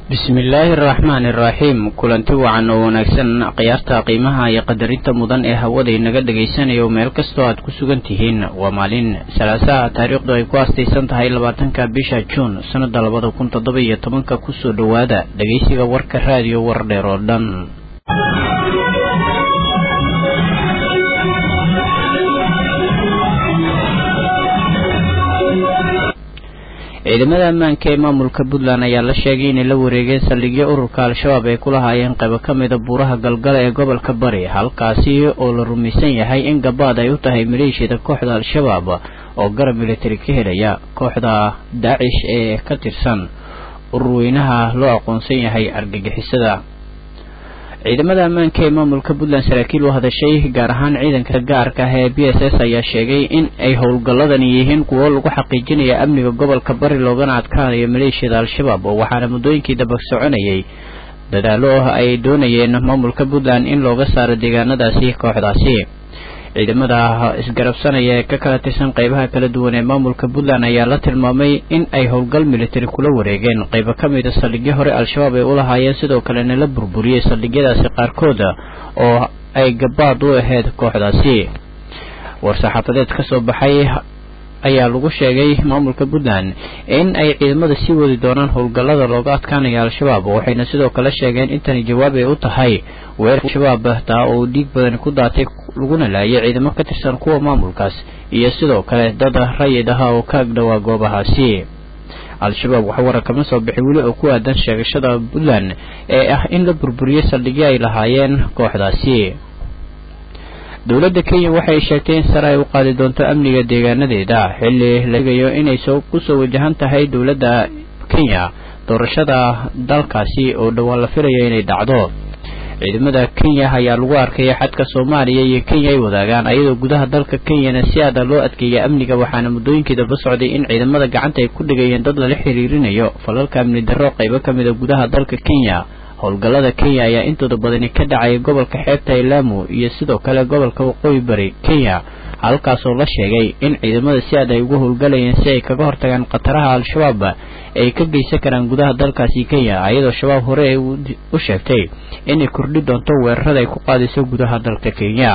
bismillaahi araxmaani araxiim kulanti wacan oo wanaagsan khiyaarta qiimaha iyo qadarinta mudan ee hawada inaga dhagaysanayo meel kastoo aad ku sugan tihiin waa maalin salaasaha taariikhdu ay ku aastaysan tahay labaatanka bisha juun sannada labada kun toddoba iyo tobanka kusoo dhowaada dhegaysiga warka raadiyo wardheer oo dhan ciidamada ammaanka ee maamulka puntland ayaa la sheegay inay la wareegeen saldhigyo ururka al-shabaab ay ku lahaayeen qaybo ka mida buuraha galgala ee gobolka bari halkaasi oo la rumaysan yahay in gabaad ay u tahay maleeshiyada kooxda al-shabaab oo garab militari ka helaya kooxda daacish ee ka tirsan urur weynaha loo aqoonsan yahay argagixisada ciidamada ammaanka ee maamulka puntland saraakiil u hadashay gaar ahaan ciidanka gaarka ah ee b s s ayaa sheegay in ay howlgalladani yihiin kuwo lagu xaqiijinaya amniga gobolka bari loogana adkaanayo maleeshiyada al-shabaab waxaana muddooyinkii daba soconayay dadaalo ay doonayeen maamulka puntland in looga saaro deegaanadaasi kooxdaasi ciidamada isgarabsanaya ee ka kala tirsan qaybaha kala duwan ee maamulka puntland ayaa la tilmaamay in ay howlgal militari kula wareegeen qaybo ka mida saldhigyo hore al-shabaab ay u lahaayeen sidoo kalena la burburiyey saldhigyadaasi qaarkood oo ay gabaad u ahayd kooxdaasi war-saxaafadeed ka soo baxay ayaa lagu sheegay maamulka puntland in ay ciidamada sii wadi doonaan howlgallada looga adkaanayo al-shabaab waxayna sidoo kale sheegeen intani jawaab ay u tahay weerar al-shabaab taa oo dhiig badan ku daatay laguna laayay ciidamo ka tirsan kuwa maamulkaas iyo sidoo kale dad rayid ah oo ka agdhowaa goobahaasi al-shabaab waxa warar kama soo bixi weli oo ku aadan sheegashada puntland ee ah in la burburiyey saldhigyo ay lahaayeen kooxdaasi dowladda kenya waxay sheegtay in sare ay u qaadi doonto amniga deegaanadeeda xilli la egayo inay soo kusoo wajahan tahay dowladda kenya doorashada dalkaasi oo dhowaan la filayo inay dhacdo ciidamada kenya ayaa lagu arkaya xadka soomaaliya iyo kenya ay wadaagaan ayadoo gudaha dalka kenyana si aada loo adkeeya amniga waxaana muddooyinkii daba socday in ciidamada gacanta ay ku dhigayeen dad lala xiriirinayo falalka amni darro qaybo ka mida gudaha dalka kenya howlgallada kenya ayaa intooda badani ka dhacaya gobolka xeebta ee laamu iyo sidoo kale gobolka waqooyi bari kenya halkaasoo la sheegay in ciidamada si aad ay ugu howlgalayeen si ay kaga hortagaan khataraha al-shabaab ay ka geysan karaan gudaha dalkaasi kenya ayadoo shabaab hore ay u sheegtay inay kordhi doonto weerarada ay ku qaadayso gudaha dalka kenya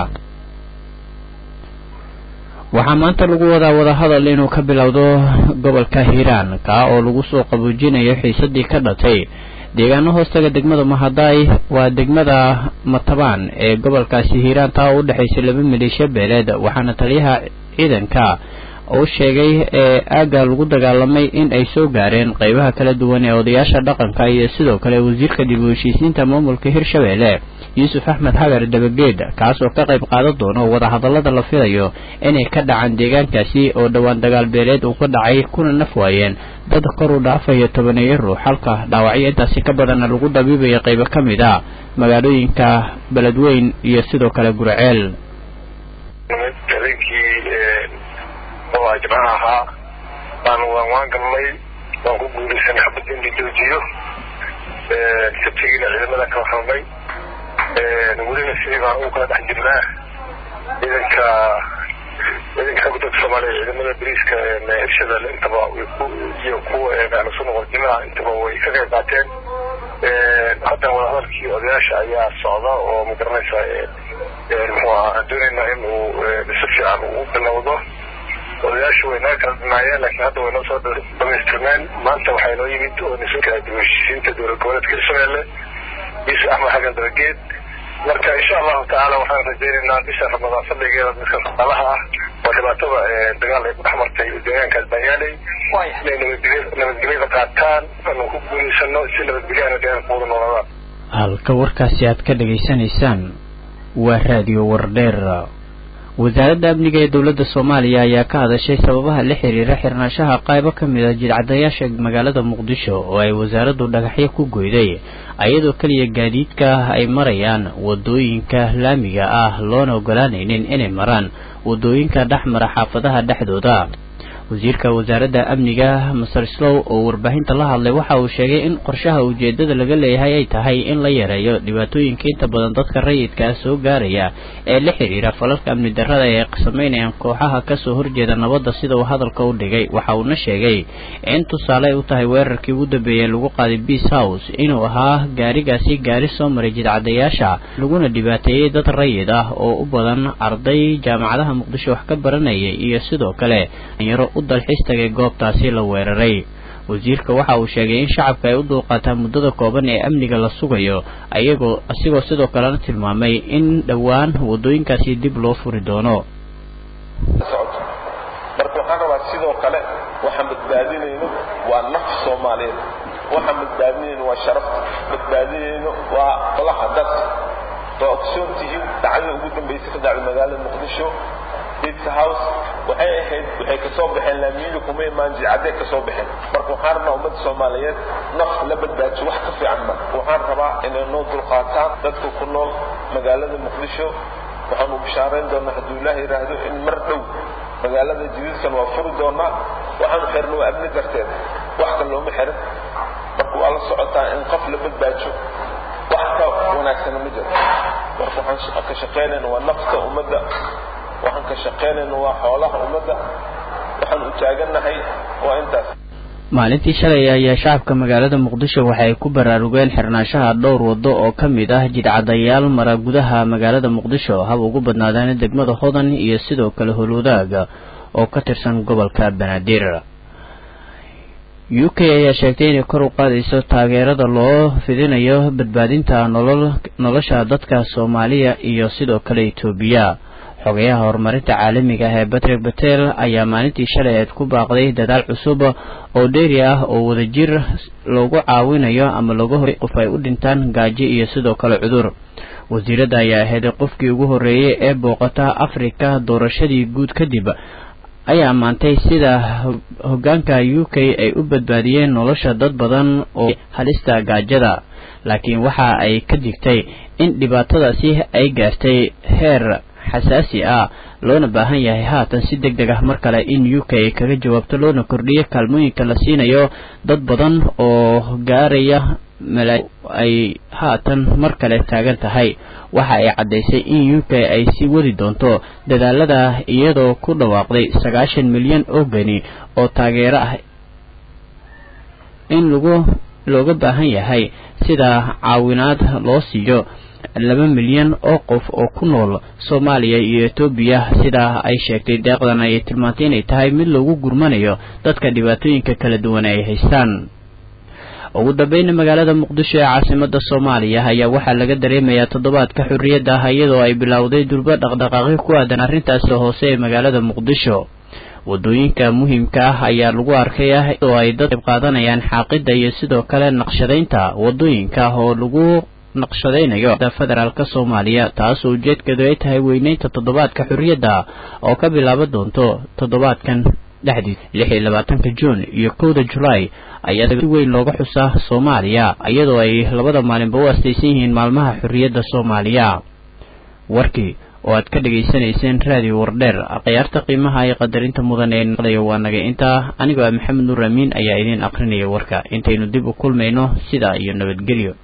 waxaa maanta lagu wadaa wadahadal inuu ka bilowdo gobolka hiiraan kaa oo lagu soo qaboojinayo xiisadii ka dhatay deegaano hoostaga degmada mahadaay waa degmada matabaan ee gobolkaasi hiiraan taa oo u dhexaysa laba maleeshiya beeleed waxaana taliyaha ciidanka uu sheegay ee aagga lagu dagaalamay in ay soo gaareen qaybaha kala duwan ee odayaasha dhaqanka iyo sidoo kale wasiirka dib u heshiisiinta maamulka hirshabeelle yuusuf axmed xagar dabageed kaas oo ka qayb qaadan doono wadahadallada la filayo inay ka dhacaan deegaankaasi oo dhowaan dagaal beeleed uu ka dhacay kuna naf waayeen dad kor u dhaafayo tobaneeyo ruux halka dhaawacyo intaasi ka badanna lagu dhabiibayo qaybo ka mid a magaalooyinka beledweyn iyo sidoo kale gurceel oo ajmaca ahaa baanu waan waan galnay waan ku guulaysanay xabad in la joojiyo sabtigiina ciidamada kala hadlay welina sidii baan ugu kala dhex jirnaa ciidanka ciidanka xooga dalka soomaaliya ciidamada bariiska hirshada intaba iyo kuwa ahlusunna waljimaca intaba way ka qayb qaateen haddana wadahadalkii odayaasha ayaa socda oo magaranaysa muxuu ahaa aan doonaynaa in uu si fiican uu bilowdo odayaashu way naga kala dhinaayeen laakiin hadda way noo soo dhamaystirmeen maanta waxaa noo yimid oo nisanka dib heshiisiinta dowlad goboleedka hirshabeelle yuusuf axmed xagan dabageed marka insha allahu tacaala waxaan rajaynaynaa bisha ramadaan fadligeeda dadka shaqaalaha ah oo dhibaatada dagaal ay ku dhex martay deegaankaas baanyaaley inay nabadgelyada qaataan anu ku guulaysano si nabadgelyaana deegaanka wada noolaadaan halka warkaasi aad ka dhegaysanaysaan waa raadiyo wardheer wasaaradda amniga ee dowladda soomaaliya ayaa ka hadashay sababaha la xiriira xirnaanshaha qaybo ka mid a jidcadayaasha magaalada muqdisho oo ay wasaaraddu dhagaxyo ku goyday ayadoo keliya gaadiidka ay marayaan wadooyinka laamiga ah loona ogolaanaynin inay maraan wadooyinka dhex mara xaafadaha dhexdooda wasiirka wasaaradda amniga master slow oo warbaahinta la hadlay waxa uu sheegay in qorshaha ujeedada laga leeyahay ay tahay in la yareeyo dhibaatooyinka inta badan dadka rayidkaa soo gaaraya ee la xidhiira falalka amni darrada ee sameynayaan kooxaha kasoo horjeeda nabadda sida uu hadalka u dhigay waxa uuna sheegay in tusaale ay u tahay weerarkii ugu dambeeyey lagu qaaday beace house inuu ahaa gaarigaasi gaari soo maray jidcadayaasha laguna dhibaateeyey dad rayid ah oo u badan arday jaamacadaha muqdisho wax ka baranayay iyo sidoo kale dhalinyaro u dalxiis tagay goobtaasi la weeraray wasiirka waxa uu sheegay in shacabka ay u dulqaataan muddada kooban ee amniga la sugayo ayagoo asigoo sidoo kalena tilmaamay in dhowaan waddooyinkaasi dib loo furi doono marka waxaan rabaa sidoo kale waxaan badbaadinayno waa naf soomaaliyeed waxaan badbaadinayno waa sharafta badbaadinayno waa qolaha dadka waa ogsoon tihiin dhacdada ugu dambaysa ka dhacday magaalada muqdisho pizza house waxay ahayd waxay kasoo baxeen laamiyada kuma imaan jidcadee kasoo baxeen marka waxaan rabnaa ummadda soomaaliyeed naf la badbaajiyo wax ka fiican ma waxaan rabaa inay noo dulqaataan dadka ku nool magaalada muqdisho waxaanu bishaarayn doonaa hadduu ilaah yidhaahdo in mar dhow magaalada jadiidkan waa furi doonaa waxaanu xirna waa amni darteed wax kan looma xirin marka waa la socotaa in qof la badbaajo wax ka wanaagsana ma jiro marka waxaan ka shaqaynayna waa nafta ummadda waxaan ka shaqaynayna waa xoolaha ummadda waxaan u taagannahay waa intaas maalintii shalay ayaa shacabka magaalada muqdisho waxay ku baraarugeen xirnaanshaha dhowr waddo oo ka mid ah jidcadayaal mara gudaha magaalada muqdisho hab ugu badnaadaan degmada hodan iyo sidoo kale holwadaaga oo ka tirsan gobolka banaadir u k ayaa sheegtay inay kor u qaadayso taageerada loo fidinayo badbaadinta nolol nolosha dadka soomaaliya iyo sidoo kale etoobiya xogayaha horumarinta caalamiga ah ee batrick batel ayaa maalintii shalay eed ku baaqday dadaal cusub oo dheeri ah oo wadajir loogu caawinayo ama looga hor qof ay u dhintaan gaajo iyo sidoo kale cudur wasiiradda ayaa ahayd qofkii ugu horreeyey ee booqata afrika doorashadii guud kadib ayaa ammaantay sida hoggaanka u k ay u badbaadiyeen nolosha dad badan oo halista gaajada laakiin waxa ay ka digtay in dhibaatadaasi ay gaartay heer xasaasi ah loona baahan yahay haatan si deg deg ah mar kale in u k ay kaga jawaabto loona kordhiyo kaalmooyinka la siinayo dad badan oo gaaraya malaa ay haatan mar kale taagan tahay waxa ay caddaysay in u k ay sii wadi doonto dadaalada iyadoo ku dhawaaqday sagaashan milyan oo geni oo taageero ah in lagu looga baahan yahay sida caawinaad loo siiyo laba milyan oo qof oo ku nool soomaaliya iyo etoobiya sidaa ay sheegtay deeqdan ayay tilmaantay inay tahay mid loogu gurmanayo dadka dhibaatooyinka kala duwan ay haystaan ugu dambayna magaalada muqdisho ee caasimada soomaaliya ayaa waxaa laga dareemayaa toddobaadka xorriyadda ah iyadoo ay bilowday durba dhaqdhaqaaqyo ku aadan arrintaasi hoose ee magaalada muqdisho wadooyinka muhiimka ah ayaa lagu arkay ah oo ay dad qayb qaadanayaan xaaqidda iyo sidoo kale naqshadaynta wadooyinka oo lagu naqshadaynayo federaalka soomaaliya taasoo ujeedkeedu ay tahay weyneynta toddobaadka xorriyadda oo ka bilaaban doonto toddobaadkan dhexdiis lix iyo labaatanka juun iyo kowda julaay ayaa si weyn looga xusaa soomaaliya iyadoo ay labada maalinba u astaysan yihiin maalmaha xorriyadda soomaaliya warkii oo aad ka dhegaysanayseen raadiyo wardheer khiyaarta qiimaha iyo qadarinta mudan ee naqdayo waa naga intaa anigoo ah maxamed nuur amiin ayaa idiin aqrinaya warka intaynu dib u kulmayno sidaa iyo nabadgelyo